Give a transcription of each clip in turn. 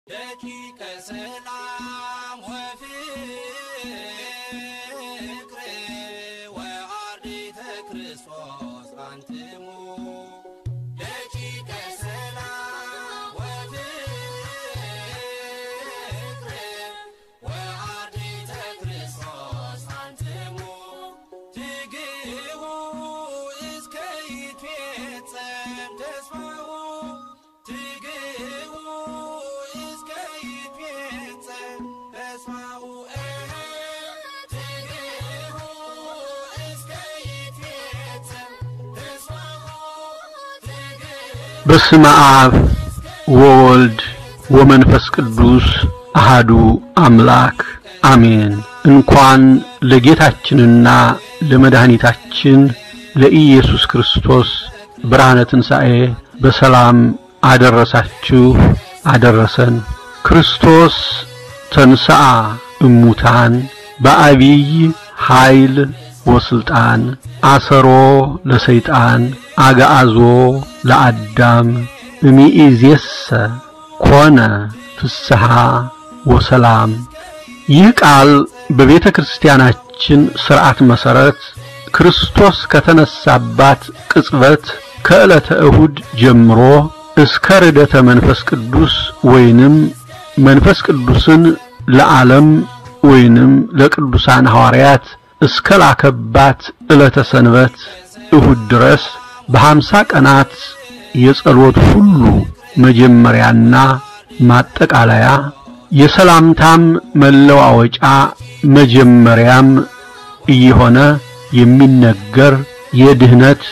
ደቂቀ ሰላም ወፍቅር ወአርዲተ ክርስቶስ አንትሙ ደቂቀ ሰላም ወፍቅር ወአርዲተ ክርስቶስ አንትሙ ትግቡ እስከ ይትፌጸም ተስፋሁ ትግቡ እስከ ይትፌጸም ተስፋሁ ትግቡ እስከ ይትፌጸም ተስፋሁ ትግቡ በስመ አብ ወወልድ ወመንፈስ ቅዱስ አሃዱ አምላክ አሜን። እንኳን ለጌታችንና ለመድኃኒታችን ለኢየሱስ ክርስቶስ ብርሃነ ትንሣኤ በሰላም አደረሳችሁ አደረሰን። ክርስቶስ ተንሥአ እሙታን በአቢይ ኃይል ወስልጣን አሰሮ ለሰይጣን አግዓዞ ለአዳም እሚእዜሰ ኮነ ፍስሐ ወሰላም። ይህ ቃል በቤተ ክርስቲያናችን ሥርዓት መሠረት ክርስቶስ ከተነሳባት ቅጽበት ከዕለተ እሁድ ጀምሮ እስከ ርደተ መንፈስ ቅዱስ ወይንም መንፈስ ቅዱስን ለዓለም ወይንም ለቅዱሳን ሐዋርያት እስከ ላከባት ዕለተ ሰንበት እሁድ ድረስ በሀምሳ ቀናት የጸሎት ሁሉ መጀመሪያና ማጠቃለያ የሰላምታም መለዋወጫ መጀመሪያም እየሆነ የሚነገር የድህነት፣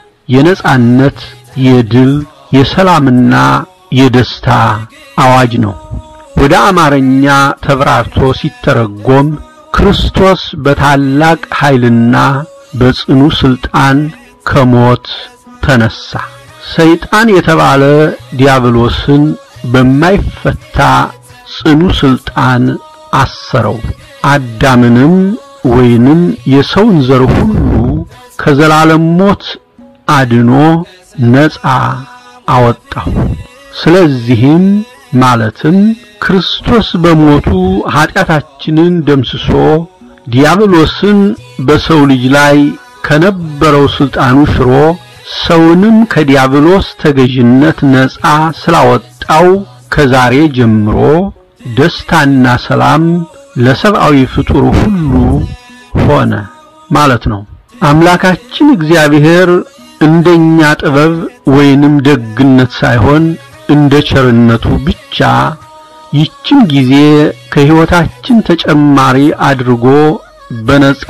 የነጻነት፣ የድል፣ የሰላምና የደስታ አዋጅ ነው። ወደ አማርኛ ተብራርቶ ሲተረጎም ክርስቶስ በታላቅ ኃይልና በጽኑ ሥልጣን ከሞት ተነሳ። ሰይጣን የተባለ ዲያብሎስን በማይፈታ ጽኑ ሥልጣን አሰረው። አዳምንም ወይንም የሰውን ዘር ሁሉ ከዘላለም ሞት አድኖ ነፃ አወጣው። ስለዚህም ማለትም ክርስቶስ በሞቱ ኀጢአታችንን ደምስሶ ዲያብሎስን በሰው ልጅ ላይ ከነበረው ሥልጣኑ ሽሮ ሰውንም ከዲያብሎስ ተገዥነት ነፃ ስላወጣው ከዛሬ ጀምሮ ደስታና ሰላም ለሰብአዊ ፍጡር ሁሉ ሆነ ማለት ነው። አምላካችን እግዚአብሔር እንደኛ ጥበብ ወይንም ደግነት ሳይሆን እንደ ቸርነቱ ብቻ ይችን ጊዜ ከሕይወታችን ተጨማሪ አድርጎ በነጻ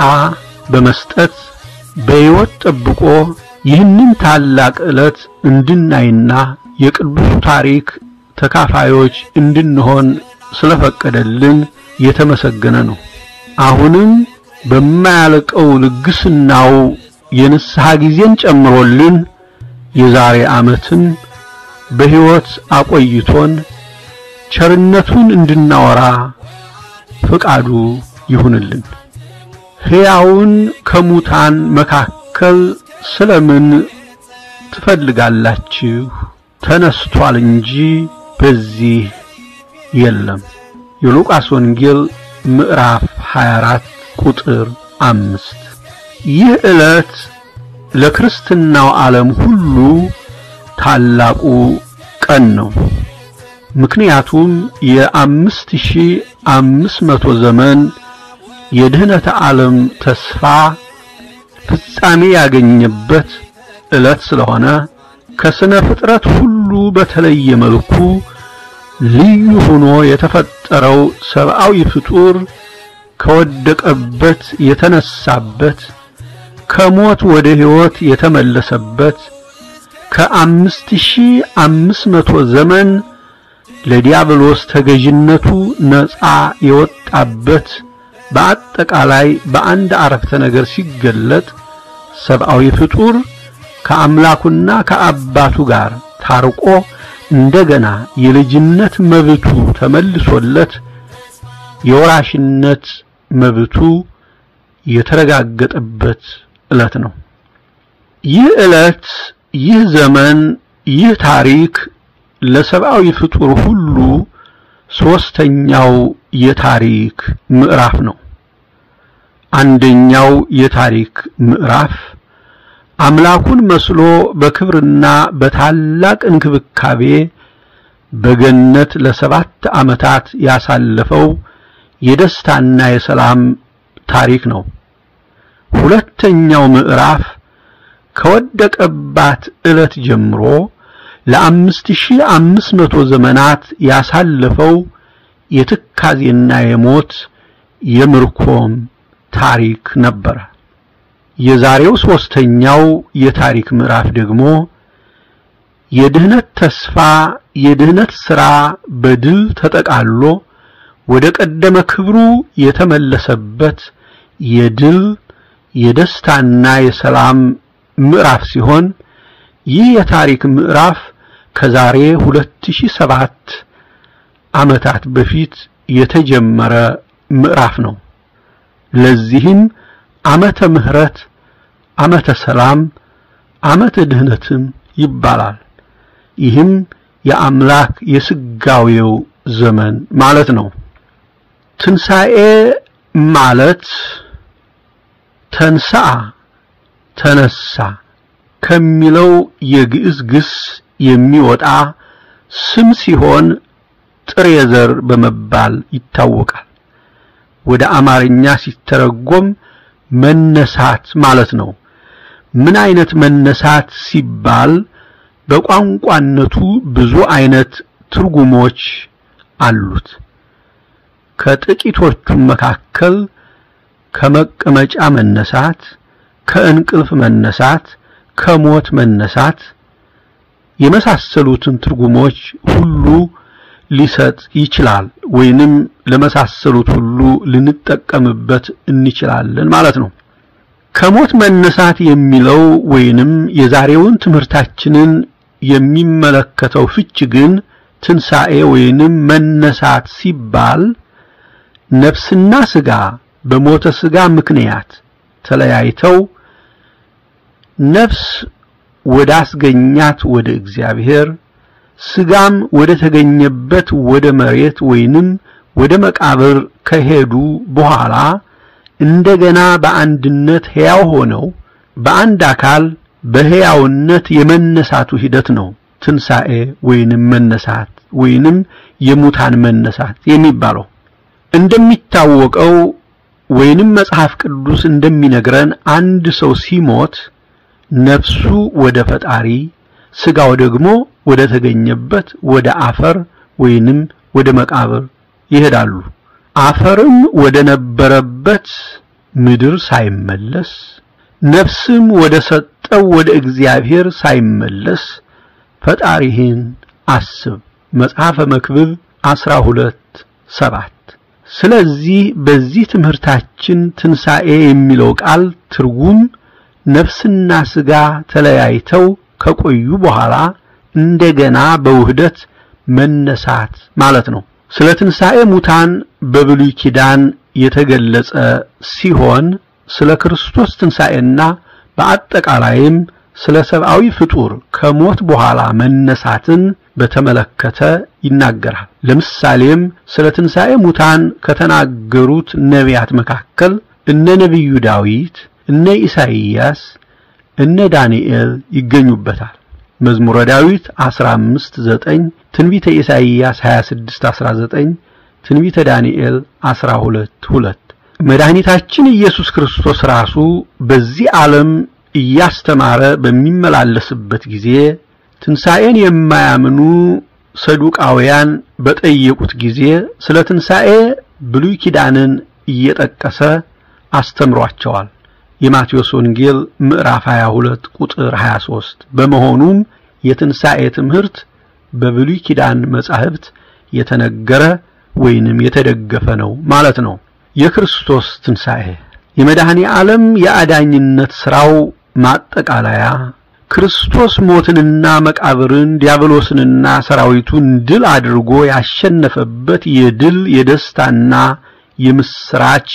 በመስጠት በሕይወት ጠብቆ ይህንን ታላቅ ዕለት እንድናይና የቅዱሱ ታሪክ ተካፋዮች እንድንሆን ስለፈቀደልን የተመሰገነ ነው። አሁንም በማያልቀው ልግስናው የንስሐ ጊዜን ጨምሮልን የዛሬ ዓመትን በሕይወት አቆይቶን ቸርነቱን እንድናወራ ፍቃዱ ይሁንልን። ሕያውን ከሙታን መካከል ስለምን ትፈልጋላችሁ? ተነስቷል እንጂ በዚህ የለም። የሉቃስ ወንጌል ምዕራፍ 24 ቁጥር አምስት ይህ ዕለት ለክርስትናው ዓለም ሁሉ ታላቁ ቀን ነው። ምክንያቱም የአምስት ሺህ አምስት መቶ ዘመን የድኅነተ ዓለም ተስፋ ፍጻሜ ያገኘበት ዕለት ስለሆነ ከስነ ፍጥረት ሁሉ በተለየ መልኩ ልዩ ሆኖ የተፈጠረው ሰብአዊ ፍጡር ከወደቀበት የተነሳበት ከሞት ወደ ሕይወት የተመለሰበት ከአምስት ሺህ አምስት መቶ ዘመን ለዲያብሎስ ተገዥነቱ ነፃ የወጣበት በአጠቃላይ በአንድ አረፍተ ነገር ሲገለጥ ሰብአዊ ፍጡር ከአምላኩና ከአባቱ ጋር ታርቆ እንደገና የልጅነት መብቱ ተመልሶለት የወራሽነት መብቱ የተረጋገጠበት ዕለት ነው። ይህ ዕለት፣ ይህ ዘመን፣ ይህ ታሪክ ለሰብአዊ ፍጡር ሁሉ ሶስተኛው የታሪክ ምዕራፍ ነው። አንደኛው የታሪክ ምዕራፍ አምላኩን መስሎ በክብርና በታላቅ እንክብካቤ በገነት ለሰባት ዓመታት ያሳለፈው የደስታና የሰላም ታሪክ ነው። ሁለተኛው ምዕራፍ ከወደቀባት ዕለት ጀምሮ ለአምስት ሺህ አምስት መቶ ዘመናት ያሳለፈው የትካዜና የሞት የምርኮም ታሪክ ነበረ። የዛሬው ሶስተኛው የታሪክ ምዕራፍ ደግሞ የድህነት ተስፋ የድህነት ሥራ በድል ተጠቃሎ ወደ ቀደመ ክብሩ የተመለሰበት የድል የደስታና የሰላም ምዕራፍ ሲሆን ይህ የታሪክ ምዕራፍ ከዛሬ 2007 ዓመታት በፊት የተጀመረ ምዕራፍ ነው። ለዚህም ዓመተ ምሕረት፣ ዓመተ ሰላም፣ ዓመተ ድህነትም ይባላል። ይህም የአምላክ የስጋዌው ዘመን ማለት ነው። ትንሣኤ ማለት ተንሥአ ተነሳ ከሚለው የግዕዝ ግስ የሚወጣ ስም ሲሆን ጥሬ ዘር በመባል ይታወቃል። ወደ አማርኛ ሲተረጎም መነሳት ማለት ነው። ምን አይነት መነሳት ሲባል በቋንቋነቱ ብዙ አይነት ትርጉሞች አሉት። ከጥቂቶቹም መካከል ከመቀመጫ መነሳት፣ ከእንቅልፍ መነሳት፣ ከሞት መነሳት የመሳሰሉትን ትርጉሞች ሁሉ ሊሰጥ ይችላል። ወይንም ለመሳሰሉት ሁሉ ልንጠቀምበት እንችላለን ማለት ነው። ከሞት መነሳት የሚለው ወይንም የዛሬውን ትምህርታችንን የሚመለከተው ፍች ግን ትንሣኤ ወይንም መነሳት ሲባል ነፍስና ሥጋ በሞተ ሥጋ ምክንያት ተለያይተው ነፍስ ወደ አስገኛት ወደ እግዚአብሔር ሥጋም ወደ ተገኘበት ወደ መሬት ወይንም ወደ መቃብር ከሄዱ በኋላ እንደገና በአንድነት ሕያው ሆነው በአንድ አካል በሕያውነት የመነሳቱ ሂደት ነው ትንሣኤ ወይንም መነሳት ወይንም የሙታን መነሳት የሚባለው። እንደሚታወቀው ወይንም መጽሐፍ ቅዱስ እንደሚነግረን አንድ ሰው ሲሞት ነፍሱ ወደ ፈጣሪ ሥጋው ደግሞ ወደ ተገኘበት ወደ አፈር ወይንም ወደ መቃብር ይሄዳሉ። አፈርም ወደ ነበረበት ምድር ሳይመለስ ነፍስም ወደ ሰጠው ወደ እግዚአብሔር ሳይመለስ ፈጣሪህን አስብ መጽሐፈ መክብብ 12 ሰባት ስለዚህ በዚህ ትምህርታችን ትንሣኤ የሚለው ቃል ትርጉም ነፍስና ሥጋ ተለያይተው ከቆዩ በኋላ እንደገና በውህደት መነሳት ማለት ነው። ስለ ትንሣኤ ሙታን በብሉይ ኪዳን የተገለጸ ሲሆን ስለ ክርስቶስ ትንሣኤና በአጠቃላይም ስለ ሰብአዊ ፍጡር ከሞት በኋላ መነሳትን በተመለከተ ይናገራል። ለምሳሌም ስለ ትንሣኤ ሙታን ከተናገሩት ነቢያት መካከል እነ ነቢዩ ዳዊት፣ እነ ኢሳይያስ፣ እነ ዳንኤል ይገኙበታል። መዝሙረ ዳዊት 15 9 ትንቢተ ኢሳይያስ 26 19 ትንቢተ ዳንኤል 12 2 መድኃኒታችን ኢየሱስ ክርስቶስ ራሱ በዚህ ዓለም እያስተማረ በሚመላለስበት ጊዜ ትንሣኤን የማያምኑ ሰዱቃውያን በጠየቁት ጊዜ ስለ ትንሣኤ ብሉይ ኪዳንን እየጠቀሰ አስተምሯቸዋል። የማቴዎስ ወንጌል ምዕራፍ 22 ቁጥር 23 በመሆኑም የትንሣኤ ትምህርት በብሉይ ኪዳን መጻሕፍት የተነገረ ወይንም የተደገፈ ነው ማለት ነው። የክርስቶስ ትንሣኤ የመድኃኔ ዓለም የአዳኝነት ሥራው ማጠቃለያ ክርስቶስ ሞትንና መቃብርን ዲያብሎስንና ሰራዊቱን ድል አድርጎ ያሸነፈበት የድል የደስታና የምስራች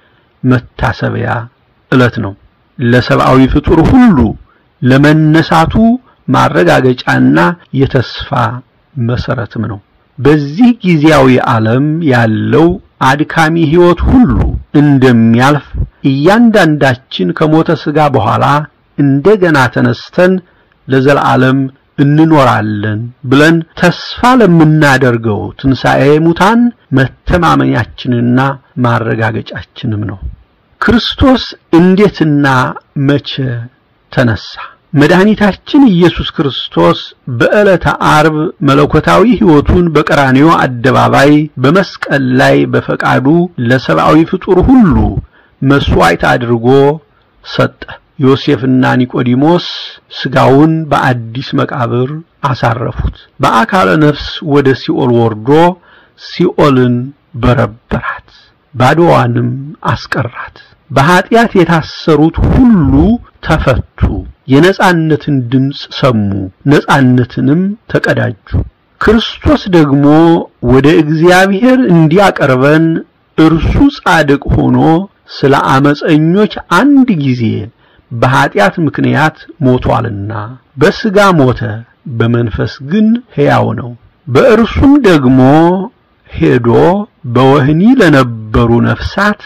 መታሰቢያ ዕለት ነው። ለሰብአዊ ፍጡር ሁሉ ለመነሳቱ ማረጋገጫና የተስፋ መሰረትም ነው። በዚህ ጊዜያዊ ዓለም ያለው አድካሚ ሕይወት ሁሉ እንደሚያልፍ እያንዳንዳችን ከሞተ ሥጋ በኋላ እንደገና ተነስተን ለዘላለም እንኖራለን ብለን ተስፋ ለምናደርገው ትንሣኤ ሙታን መተማመኛችንና ማረጋገጫችንም ነው። ክርስቶስ እንዴትና መቼ ተነሳ? መድኃኒታችን ኢየሱስ ክርስቶስ በዕለተ ዓርብ መለኮታዊ ሕይወቱን በቀራንዮ አደባባይ በመስቀል ላይ በፈቃዱ ለሰብአዊ ፍጡር ሁሉ መሥዋዕት አድርጎ ሰጠ። ዮሴፍና ኒቆዲሞስ ሥጋውን በአዲስ መቃብር አሳረፉት። በአካለ ነፍስ ወደ ሲኦል ወርዶ ሲኦልን በረበራት፣ ባዶዋንም አስቀራት። በኀጢአት የታሰሩት ሁሉ ተፈቱ፣ የነጻነትን ድምፅ ሰሙ፣ ነጻነትንም ተቀዳጁ። ክርስቶስ ደግሞ ወደ እግዚአብሔር እንዲያቀርበን እርሱ ጻድቅ ሆኖ ስለ አመፀኞች አንድ ጊዜ በኀጢአት ምክንያት ሞቷልና በሥጋ ሞተ፣ በመንፈስ ግን ሕያው ነው። በእርሱም ደግሞ ሄዶ በወህኒ ለነበሩ ነፍሳት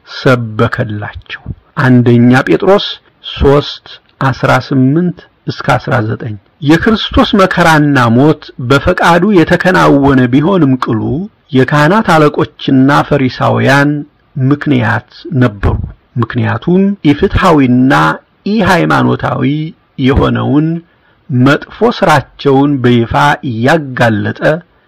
ሰበከላቸው። አንደኛ ጴጥሮስ 3 18 እስከ 19 የክርስቶስ መከራና ሞት በፈቃዱ የተከናወነ ቢሆንም ቅሉ የካህናት አለቆችና ፈሪሳውያን ምክንያት ነበሩ። ምክንያቱም ኢፍትሐዊና ኢሃይማኖታዊ የሆነውን መጥፎ ሥራቸውን በይፋ እያጋለጠ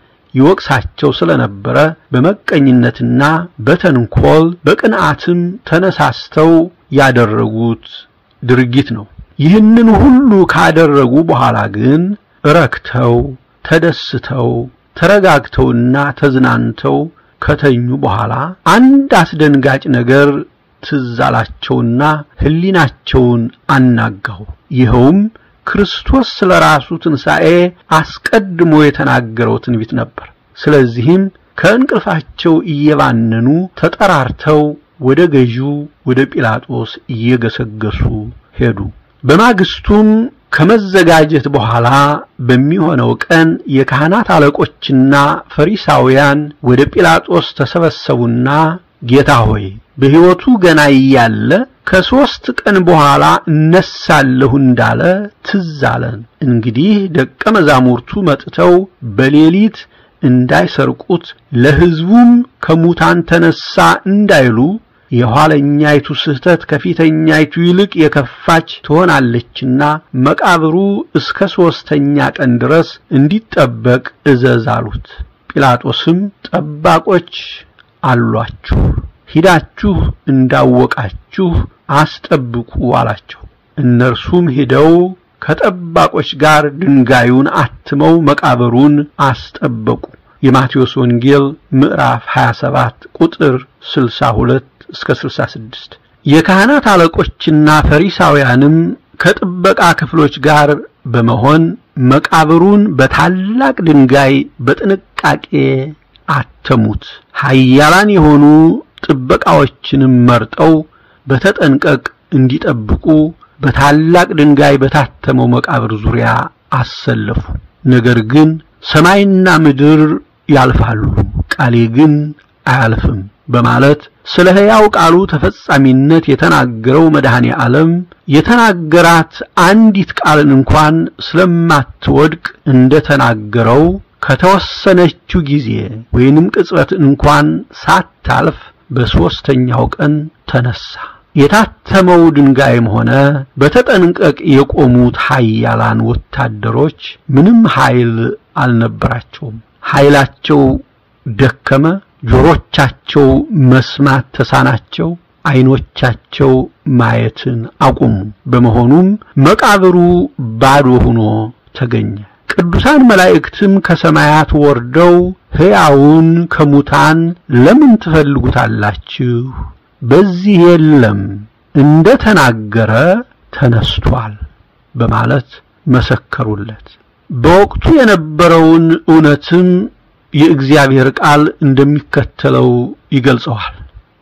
ይወቅሳቸው ስለነበረ በመቀኝነትና በተንኮል በቅንዓትም ተነሳስተው ያደረጉት ድርጊት ነው። ይህንን ሁሉ ካደረጉ በኋላ ግን ረክተው ተደስተው ተረጋግተውና ተዝናንተው ከተኙ በኋላ አንድ አስደንጋጭ ነገር ትዝ አላቸውና ሕሊናቸውን አናጋው። ይኸውም ክርስቶስ ስለ ራሱ ትንሣኤ አስቀድሞ የተናገረው ትንቢት ነበር። ስለዚህም ከእንቅልፋቸው እየባነኑ ተጠራርተው ወደ ገዢው ወደ ጲላጦስ እየገሰገሱ ሄዱ። በማግስቱም ከመዘጋጀት በኋላ በሚሆነው ቀን የካህናት አለቆችና ፈሪሳውያን ወደ ጲላጦስ ተሰበሰቡና ጌታ ሆይ በሕይወቱ ገና እያለ ከሦስት ቀን በኋላ እነሳለሁ እንዳለ ትዝ አለን። እንግዲህ ደቀ መዛሙርቱ መጥተው በሌሊት እንዳይሰርቁት ለሕዝቡም ከሙታን ተነሳ እንዳይሉ የኋለኛይቱ ስህተት ከፊተኛይቱ ይልቅ የከፋች ትሆናለችና መቃብሩ እስከ ሦስተኛ ቀን ድረስ እንዲጠበቅ እዘዝ አሉት። ጲላጦስም ጠባቆች አሏችሁ፣ ሂዳችሁ እንዳወቃችሁ አስጠብቁ አላቸው። እነርሱም ሂደው ከጠባቆች ጋር ድንጋዩን አትመው መቃብሩን አስጠበቁ። የማቴዎስ ወንጌል ምዕራፍ 27 ቁጥር 62 እስከ 66። የካህናት አለቆችና ፈሪሳውያንም ከጥበቃ ክፍሎች ጋር በመሆን መቃብሩን በታላቅ ድንጋይ በጥንቃቄ አተሙት። ኃያላን የሆኑ ጥበቃዎችንም መርጠው በተጠንቀቅ እንዲጠብቁ በታላቅ ድንጋይ በታተመው መቃብር ዙሪያ አሰለፉ። ነገር ግን ሰማይና ምድር ያልፋሉ፣ ቃሌ ግን አያልፍም በማለት ስለ ሕያው ቃሉ ተፈጻሚነት የተናገረው መድኃኔ ዓለም የተናገራት አንዲት ቃልን እንኳን ስለማትወድቅ እንደተናገረው ከተወሰነችው ጊዜ ወይንም ቅጽበት እንኳን ሳታልፍ በሦስተኛው ቀን ተነሳ። የታተመው ድንጋይም ሆነ በተጠንቀቅ የቆሙት ኃያላን ወታደሮች ምንም ኃይል አልነበራቸውም። ኃይላቸው ደከመ። ጆሮቻቸው መስማት ተሳናቸው። ዓይኖቻቸው ማየትን አቁሙ። በመሆኑም መቃብሩ ባዶ ሆኖ ተገኘ። ቅዱሳን መላእክትም ከሰማያት ወርደው ሕያውን ከሙታን ለምን ትፈልጉታላችሁ? በዚህ የለም፣ እንደ ተናገረ ተነስቷል በማለት መሰከሩለት። በወቅቱ የነበረውን እውነትም የእግዚአብሔር ቃል እንደሚከተለው ይገልጸዋል።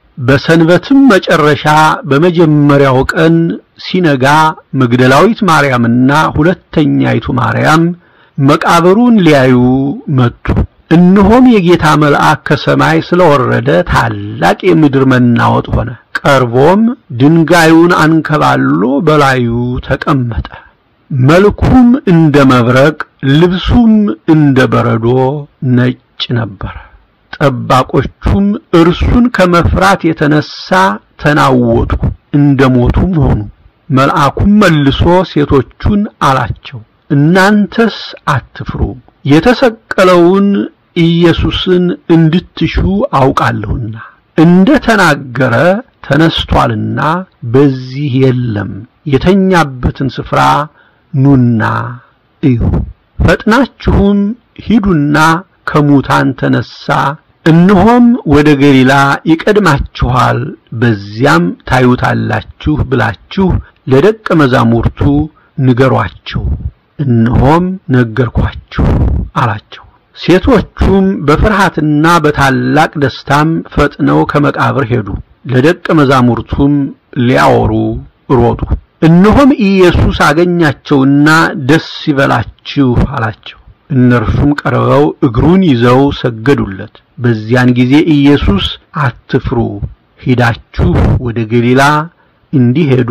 በሰንበትም መጨረሻ በመጀመሪያው ቀን ሲነጋ መግደላዊት ማርያምና ሁለተኛይቱ ማርያም መቃብሩን ሊያዩ መጡ። እነሆም የጌታ መልአክ ከሰማይ ስለወረደ ታላቅ የምድር መናወጥ ሆነ። ቀርቦም ድንጋዩን አንከባሎ በላዩ ተቀመጠ። መልኩም እንደ መብረቅ፣ ልብሱም እንደ በረዶ ነጭ ነበረ። ጠባቆቹም እርሱን ከመፍራት የተነሳ ተናወጡ፣ እንደ ሞቱም ሆኑ። መልአኩም መልሶ ሴቶቹን አላቸው፣ እናንተስ አትፍሩ፣ የተሰቀለውን ኢየሱስን እንድትሹ አውቃለሁና እንደ ተናገረ ተነስቷልና በዚህ የለም። የተኛበትን ስፍራ ኑና እዩ። ፈጥናችሁም ሂዱና ከሙታን ተነሳ፣ እነሆም ወደ ገሊላ ይቀድማችኋል፣ በዚያም ታዩታላችሁ ብላችሁ ለደቀ መዛሙርቱ ንገሯቸው። እነሆም ነገርኳችሁ አላቸው። ሴቶቹም በፍርሃትና በታላቅ ደስታም ፈጥነው ከመቃብር ሄዱ፣ ለደቀ መዛሙርቱም ሊያወሩ ሮጡ። እነሆም ኢየሱስ አገኛቸውና ደስ ይበላችሁ አላቸው። እነርሱም ቀርበው እግሩን ይዘው ሰገዱለት። በዚያን ጊዜ ኢየሱስ አትፍሩ፣ ሂዳችሁ ወደ ገሊላ እንዲሄዱ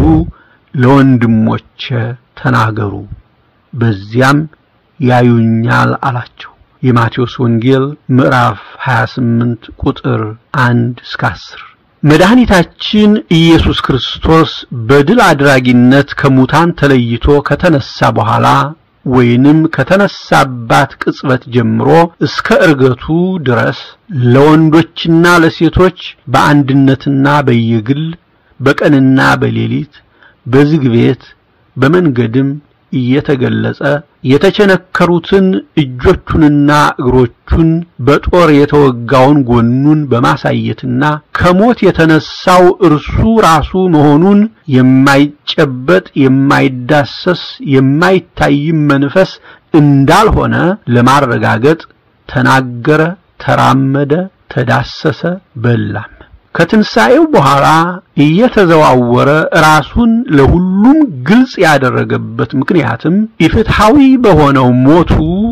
ለወንድሞቼ ተናገሩ፣ በዚያም ያዩኛል አላቸው። የማቴዎስ ወንጌል ምዕራፍ 28 ቁጥር 1 እስከ 10። መድኃኒታችን ኢየሱስ ክርስቶስ በድል አድራጊነት ከሙታን ተለይቶ ከተነሳ በኋላ ወይንም ከተነሳባት ቅጽበት ጀምሮ እስከ ዕርገቱ ድረስ ለወንዶችና ለሴቶች በአንድነትና በየግል በቀንና በሌሊት በዝግ ቤት በመንገድም እየተገለጸ የተቸነከሩትን እጆቹንና እግሮቹን በጦር የተወጋውን ጎኑን በማሳየትና ከሞት የተነሳው እርሱ ራሱ መሆኑን የማይጨበጥ የማይዳሰስ የማይታይም መንፈስ እንዳልሆነ ለማረጋገጥ ተናገረ፣ ተራመደ፣ ተዳሰሰ፣ በላም። ከትንሣኤው በኋላ እየተዘዋወረ ራሱን ለሁሉም ግልጽ ያደረገበት ምክንያትም ኢፍትሐዊ በሆነው ሞቱ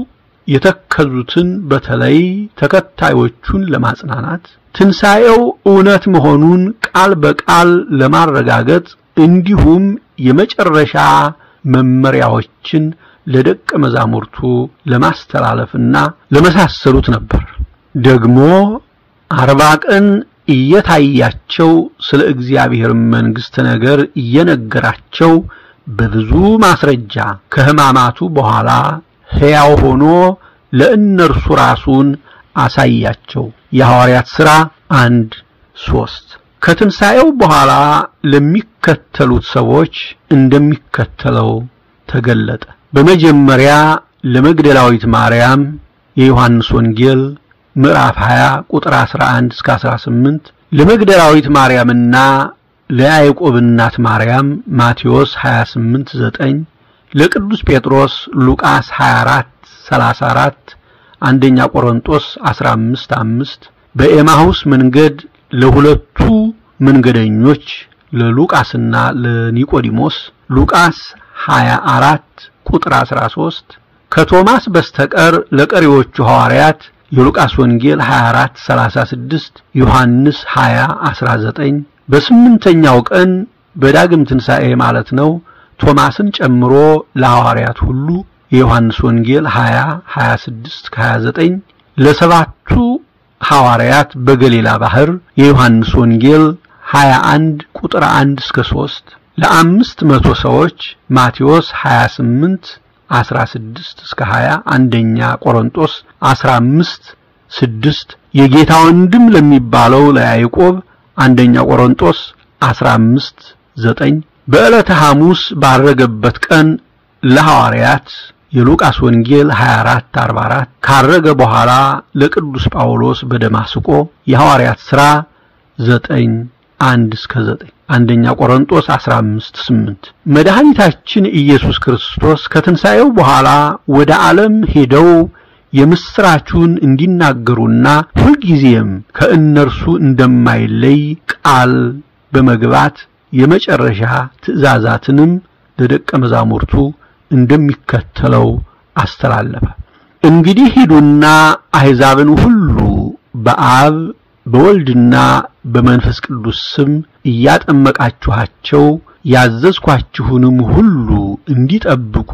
የተከዙትን በተለይ ተከታዮቹን ለማጽናናት ትንሣኤው እውነት መሆኑን ቃል በቃል ለማረጋገጥ እንዲሁም የመጨረሻ መመሪያዎችን ለደቀ መዛሙርቱ ለማስተላለፍና ለመሳሰሉት ነበር። ደግሞ አርባ ቀን እየታያቸው ስለ እግዚአብሔር መንግሥት ነገር እየነገራቸው በብዙ ማስረጃ ከሕማማቱ በኋላ ሕያው ሆኖ ለእነርሱ ራሱን አሳያቸው። የሐዋርያት ሥራ አንድ ሦስት ከትንሣኤው በኋላ ለሚከተሉት ሰዎች እንደሚከተለው ተገለጠ። በመጀመሪያ ለመግደላዊት ማርያም የዮሐንስ ወንጌል ምዕራፍ 20 ቁጥር 11 እስከ 18 ለመግደላዊት ማርያምና ለያዕቆብ እናት ማርያም ማቴዎስ 28 9 ለቅዱስ ጴጥሮስ ሉቃስ 24 34 አንደኛ ቆሮንጦስ 15 5 በኤማሁስ መንገድ ለሁለቱ መንገደኞች ለሉቃስና ለኒቆዲሞስ ሉቃስ 24 ቁጥር 13 ከቶማስ በስተቀር ለቀሪዎቹ ሐዋርያት የሉቃስ ወንጌል 24 36 ዮሐንስ 20 19 በስምንተኛው ቀን በዳግም ትንሣኤ ማለት ነው ቶማስን ጨምሮ ለሐዋርያት ሁሉ የዮሐንስ ወንጌል 20 26 29 ለሰባቱ ሐዋርያት በገሊላ ባህር የዮሐንስ ወንጌል 21 ቁጥር 1 እስከ 3 ለአምስት መቶ ሰዎች ማቴዎስ 28 16 እስከ 20 አንደኛ ቆሮንጦስ 15 6 የጌታ ወንድም ለሚባለው ለያዕቆብ አንደኛ ቆሮንጦስ 15 9 በዕለተ ሐሙስ ባረገበት ቀን ለሐዋርያት የሉቃስ ወንጌል 24 44 ካረገ በኋላ ለቅዱስ ጳውሎስ በደማስቆ የሐዋርያት ሥራ 9 1 እስከ 9 አንደኛ ቆሮንጦስ 15 8 መድኃኒታችን ኢየሱስ ክርስቶስ ከትንሣኤው በኋላ ወደ ዓለም ሄደው የምስራቹን እንዲናገሩና ሁልጊዜም ከእነርሱ እንደማይለይ ቃል በመግባት የመጨረሻ ትእዛዛትንም ለደቀ መዛሙርቱ እንደሚከተለው አስተላለፈ። እንግዲህ ሂዱና አሕዛብን ሁሉ በአብ በወልድና በመንፈስ ቅዱስ ስም እያጠመቃችኋቸው ያዘዝኳችሁንም ሁሉ እንዲጠብቁ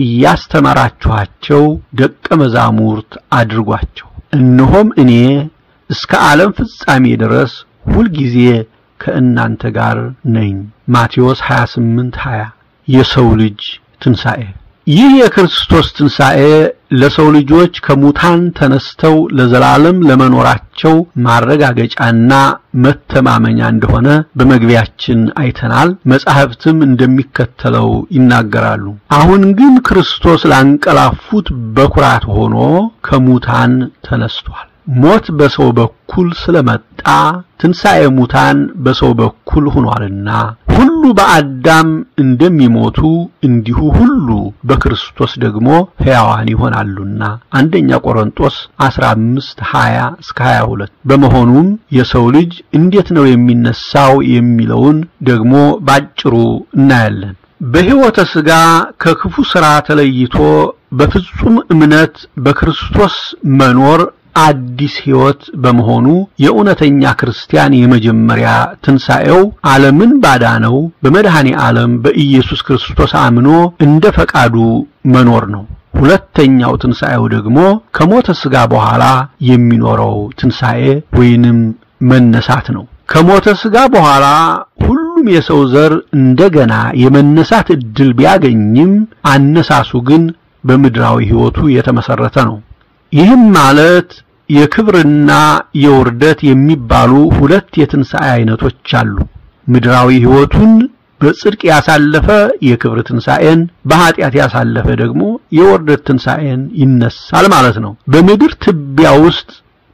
እያስተማራችኋቸው ደቀ መዛሙርት አድርጓቸው። እነሆም እኔ እስከ ዓለም ፍጻሜ ድረስ ሁልጊዜ ከእናንተ ጋር ነኝ። ማቴዎስ 28 20 የሰው ልጅ ትንሣኤ ይህ የክርስቶስ ትንሣኤ ለሰው ልጆች ከሙታን ተነስተው ለዘላለም ለመኖራቸው ማረጋገጫና መተማመኛ እንደሆነ በመግቢያችን አይተናል። መጻሕፍትም እንደሚከተለው ይናገራሉ። አሁን ግን ክርስቶስ ላንቀላፉት በኩራት ሆኖ ከሙታን ተነስቷል። ሞት በሰው በኩል ስለመጣ ትንሣኤ ሙታን በሰው በኩል ሆኗልና ሁሉ በአዳም እንደሚሞቱ እንዲሁ ሁሉ በክርስቶስ ደግሞ ሕያዋን ይሆናሉና አንደኛ ቆሮንጦስ 15 20 እስከ 22 በመሆኑም የሰው ልጅ እንዴት ነው የሚነሳው የሚለውን ደግሞ ባጭሩ እናያለን። በሕይወተ ሥጋ ከክፉ ሥራ ተለይቶ በፍጹም እምነት በክርስቶስ መኖር አዲስ ሕይወት በመሆኑ የእውነተኛ ክርስቲያን የመጀመሪያ ትንሣኤው ዓለምን ባዳነው በመድኃኔ ዓለም በኢየሱስ ክርስቶስ አምኖ እንደ ፈቃዱ መኖር ነው። ሁለተኛው ትንሣኤው ደግሞ ከሞተ ሥጋ በኋላ የሚኖረው ትንሣኤ ወይንም መነሳት ነው። ከሞተ ሥጋ በኋላ ሁሉም የሰው ዘር እንደገና የመነሳት ዕድል ቢያገኝም አነሳሱ ግን በምድራዊ ሕይወቱ የተመሠረተ ነው። ይህም ማለት የክብርና የውርደት የሚባሉ ሁለት የትንሣኤ አይነቶች አሉ። ምድራዊ ሕይወቱን በጽድቅ ያሳለፈ የክብር ትንሣኤን፣ በኀጢአት ያሳለፈ ደግሞ የውርደት ትንሣኤን ይነሳል ማለት ነው። በምድር ትቢያ ውስጥ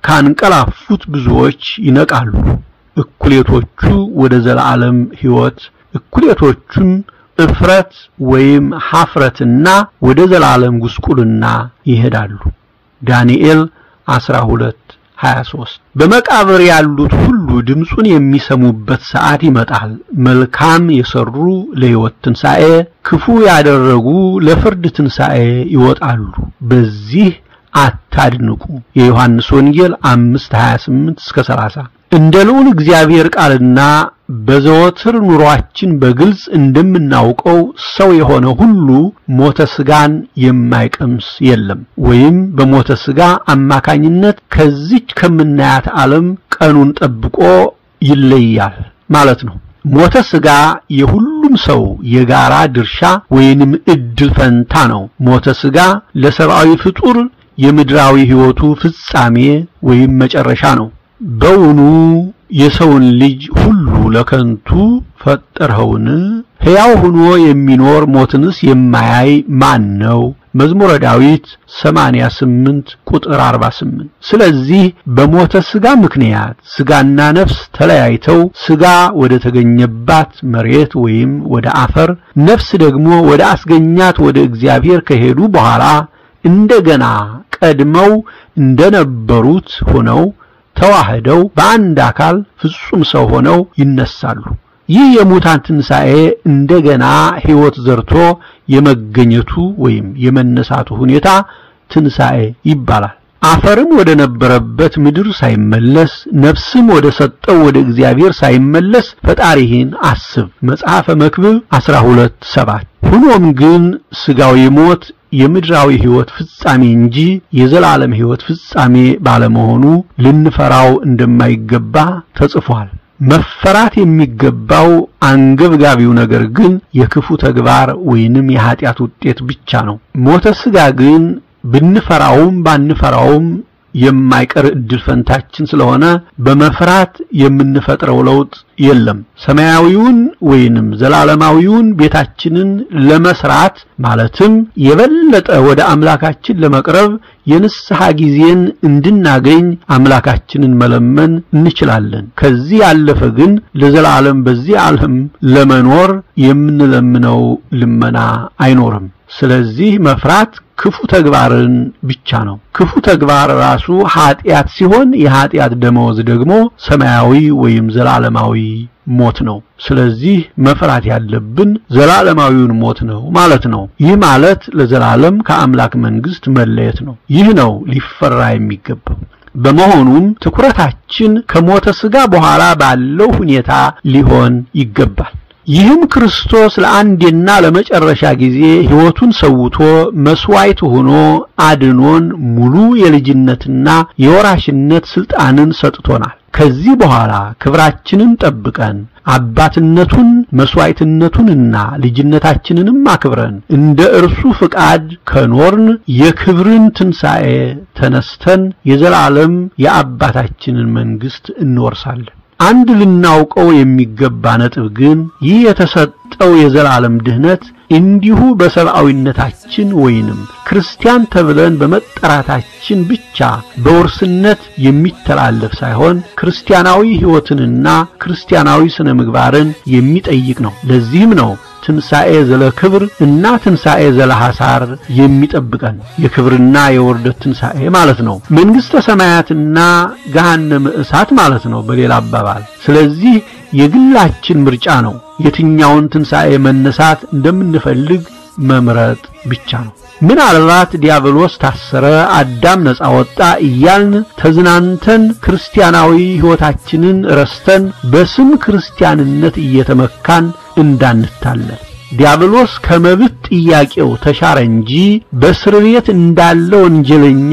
ካንቀላፉት ብዙዎች ይነቃሉ። እኩሌቶቹ ወደ ዘላለም ሕይወት፣ እኩሌቶቹን እፍረት ወይም ሐፍረትና ወደ ዘላለም ጉስቁልና ይሄዳሉ። ዳንኤል 12 23 በመቃብር ያሉት ሁሉ ድምፁን የሚሰሙበት ሰዓት ይመጣል። መልካም የሰሩ ለሕይወት ትንሣኤ፣ ክፉ ያደረጉ ለፍርድ ትንሣኤ ይወጣሉ። በዚህ አታድንቁ። የዮሐንስ ወንጌል 5 28 እስከ 30 እንደ ልዑል እግዚአብሔር ቃልና በዘወትር ኑሯችን በግልጽ እንደምናውቀው ሰው የሆነ ሁሉ ሞተ ሥጋን የማይቀምስ የለም። ወይም በሞተ ሥጋ አማካኝነት ከዚች ከምናያት ዓለም ቀኑን ጠብቆ ይለያል ማለት ነው። ሞተ ሥጋ የሁሉም ሰው የጋራ ድርሻ ወይንም ዕድል ፈንታ ነው። ሞተ ሥጋ ለሰብአዊ ፍጡር የምድራዊ ሕይወቱ ፍጻሜ ወይም መጨረሻ ነው። በውኑ የሰውን ልጅ ሁሉ ለከንቱ ፈጠርኸውን? ሕያው ሆኖ የሚኖር ሞትንስ የማያይ ማን ነው? መዝሙረ ዳዊት 88 ቁጥር 48። ስለዚህ በሞተ ሥጋ ምክንያት ሥጋና ነፍስ ተለያይተው ሥጋ ወደ ተገኘባት መሬት ወይም ወደ አፈር፣ ነፍስ ደግሞ ወደ አስገኛት ወደ እግዚአብሔር ከሄዱ በኋላ እንደገና ቀድመው እንደነበሩት ሆነው ተዋህደው በአንድ አካል ፍጹም ሰው ሆነው ይነሳሉ። ይህ የሙታን ትንሣኤ እንደገና ሕይወት ዘርቶ የመገኘቱ ወይም የመነሳቱ ሁኔታ ትንሣኤ ይባላል። አፈርም ወደ ነበረበት ምድር ሳይመለስ ነፍስም ወደ ሰጠው ወደ እግዚአብሔር ሳይመለስ ፈጣሪህን አስብ መጽሐፈ መክብብ 12 7 ሆኖም ግን ሥጋዊ ሞት የምድራዊ ሕይወት ፍጻሜ እንጂ የዘላለም ሕይወት ፍጻሜ ባለመሆኑ ልንፈራው እንደማይገባ ተጽፏል። መፈራት የሚገባው አንገብጋቢው ነገር ግን የክፉ ተግባር ወይንም የኀጢአት ውጤት ብቻ ነው። ሞተ ሥጋ ግን ብንፈራውም ባንፈራውም የማይቀር ዕድል ፈንታችን ስለሆነ በመፍራት የምንፈጥረው ለውጥ የለም። ሰማያዊውን ወይንም ዘላለማዊውን ቤታችንን ለመስራት ማለትም የበለጠ ወደ አምላካችን ለመቅረብ የንስሐ ጊዜን እንድናገኝ አምላካችንን መለመን እንችላለን። ከዚህ ያለፈ ግን ለዘላለም በዚህ ዓለም ለመኖር የምንለምነው ልመና አይኖርም። ስለዚህ መፍራት ክፉ ተግባርን ብቻ ነው። ክፉ ተግባር ራሱ ኀጢአት ሲሆን የኀጢአት ደመወዝ ደግሞ ሰማያዊ ወይም ዘላለማዊ ሞት ነው። ስለዚህ መፍራት ያለብን ዘላለማዊውን ሞት ነው ማለት ነው። ይህ ማለት ለዘላለም ከአምላክ መንግስት መለየት ነው። ይህ ነው ሊፈራ የሚገባው። በመሆኑም ትኩረታችን ከሞተ ሥጋ በኋላ ባለው ሁኔታ ሊሆን ይገባል። ይህም ክርስቶስ ለአንዴና ለመጨረሻ ጊዜ ሕይወቱን ሰውቶ መስዋዕት ሆኖ አድኖን ሙሉ የልጅነትና የወራሽነት ስልጣንን ሰጥቶናል። ከዚህ በኋላ ክብራችንን ጠብቀን አባትነቱን መስዋዕትነቱንና ልጅነታችንንም አክብረን እንደ እርሱ ፍቃድ ከኖርን የክብርን ትንሣኤ ተነስተን የዘላለም የአባታችንን መንግሥት እንወርሳለን። አንድ ልናውቀው የሚገባ ነጥብ ግን ይህ የተሰጠው የዘላለም ድህነት እንዲሁ በሰብአዊነታችን ወይንም ክርስቲያን ተብለን በመጠራታችን ብቻ በውርስነት የሚተላለፍ ሳይሆን ክርስቲያናዊ ሕይወትንና ክርስቲያናዊ ስነ ምግባርን የሚጠይቅ ነው። ለዚህም ነው ትንሣኤ ዘለ ክብር እና ትንሣኤ ዘለ ሐሳር የሚጠብቀን የክብርና የውርደት ትንሣኤ ማለት ነው። መንግሥተ ሰማያትና ገሃነመ እሳት ማለት ነው በሌላ አባባል። ስለዚህ የግላችን ምርጫ ነው የትኛውን ትንሣኤ መነሳት እንደምንፈልግ መምረጥ ብቻ ነው። ምናልባት ዲያብሎስ ታሰረ፣ አዳም ነፃ ወጣ እያልን ተዝናንተን ክርስቲያናዊ ሕይወታችንን ረስተን በስም ክርስቲያንነት እየተመካን እንዳንታለል። ዲያብሎስ ከመብት ጥያቄው ተሻረ እንጂ በእስር ቤት እንዳለ ወንጀለኛ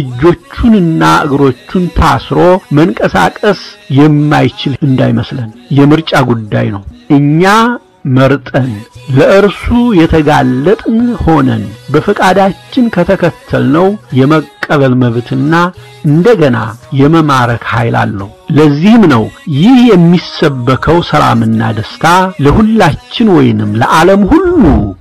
እጆቹንና እግሮቹን ታስሮ መንቀሳቀስ የማይችል እንዳይመስለን የምርጫ ጉዳይ ነው። እኛ መርጠን ለእርሱ የተጋለጥን ሆነን በፈቃዳችን ከተከተልነው የመቀበል መብትና እንደገና የመማረክ ኃይል አለው። ለዚህም ነው ይህ የሚሰበከው ሰላምና ደስታ ለሁላችን ወይንም ለዓለም ሁሉ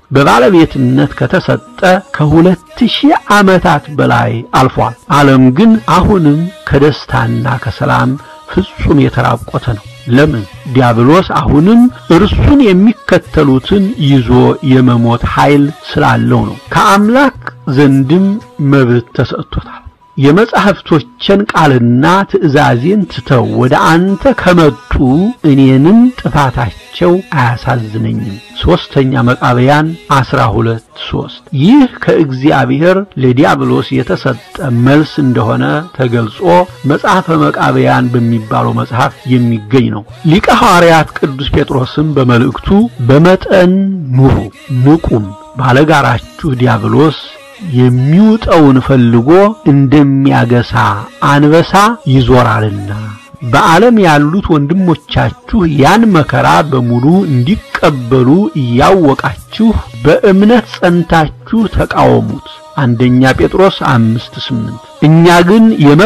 በባለቤትነት ከተሰጠ ከሁለት ሺህ ዓመታት በላይ አልፏል። ዓለም ግን አሁንም ከደስታና ከሰላም ፍጹም የተራቆተ ነው። ለምን? ዲያብሎስ አሁንም እርሱን የሚከተሉትን ይዞ የመሞት ኃይል ስላለው ነው። ከአምላክ ዘንድም መብት ተሰጥቶታል። የመጻሕፍቶችን ቃልና ትእዛዜን ትተው ወደ አንተ ከመጡ እኔንም ጥፋታቸው አያሳዝነኝም። ሦስተኛ መቃብያን ዐሥራ ሁለት ሦስት ይህ ከእግዚአብሔር ለዲያብሎስ የተሰጠ መልስ እንደሆነ ተገልጾ መጽሐፈ መቃብያን በሚባለው መጽሐፍ የሚገኝ ነው። ሊቀ ሐዋርያት ቅዱስ ጴጥሮስም በመልእክቱ በመጠን ኑሩ፣ ንቁም፣ ባለጋራችሁ ዲያብሎስ የሚውጠውን ፈልጎ እንደሚያገሳ አንበሳ ይዞራልና በዓለም ያሉት ወንድሞቻችሁ ያን መከራ በሙሉ እንዲቀበሉ እያወቃችሁ በእምነት ጸንታችሁ ተቃወሙት። አንደኛ ጴጥሮስ አምስት ስምንት እኛ ግን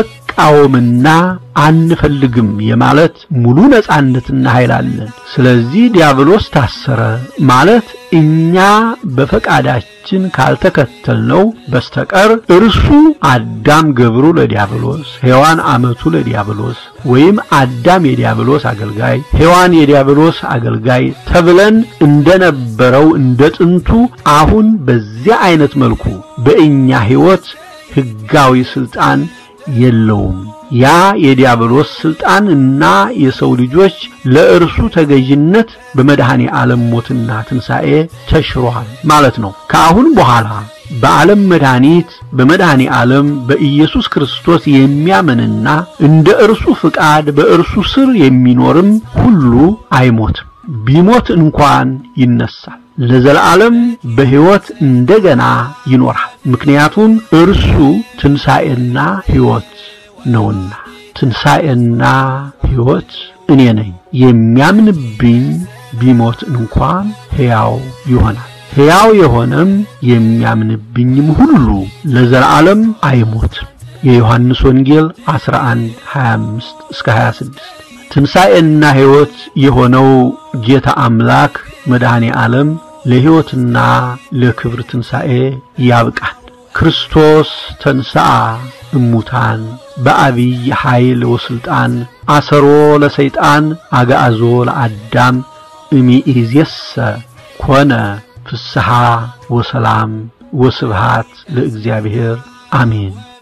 የመቃወምና አንፈልግም የማለት ሙሉ ነጻነትና ኃይል አለን። ስለዚህ ዲያብሎስ ታሰረ ማለት እኛ በፈቃዳችን ካልተከተልነው በስተቀር እርሱ አዳም ገብሩ ለዲያብሎስ፣ ሔዋን አመቱ ለዲያብሎስ ወይም አዳም የዲያብሎስ አገልጋይ፣ ሔዋን የዲያብሎስ አገልጋይ ተብለን እንደነበረው እንደ ጥንቱ አሁን በዚያ አይነት መልኩ በእኛ ሕይወት ሕጋዊ ስልጣን የለውም። ያ የዲያብሎስ ስልጣን እና የሰው ልጆች ለእርሱ ተገዥነት በመድኃኔ ዓለም ሞትና ትንሣኤ ተሽሯል ማለት ነው። ከአሁን በኋላ በዓለም መድኃኒት በመድኃኔ ዓለም በኢየሱስ ክርስቶስ የሚያምንና እንደ እርሱ ፍቃድ በእርሱ ስር የሚኖርም ሁሉ አይሞትም። ቢሞት እንኳን ይነሳል። ለዘላለም በሕይወት እንደገና ይኖራል። ምክንያቱም እርሱ ትንሣኤና ሕይወት ነውና። ትንሣኤና ሕይወት እኔ ነኝ። የሚያምንብኝ ቢሞት እንኳን ሕያው ይሆናል። ሕያው የሆነም የሚያምንብኝም ሁሉ ለዘላለም አይሞትም። የዮሐንስ ወንጌል 11 25 እስከ 26 ትንሣኤና ሕይወት የሆነው ጌታ አምላክ መድኃኔ ዓለም ለሕይወትና ለክብር ትንሣኤ ያብቃን። ክርስቶስ ተንሥአ እሙታን በአቢይ ኃይል ወሥልጣን አሰሮ ለሰይጣን አግዓዞ ለአዳም እሚኢዜሰ ኮነ ፍስሐ ወሰላም ወስብሃት ለእግዚአብሔር አሜን።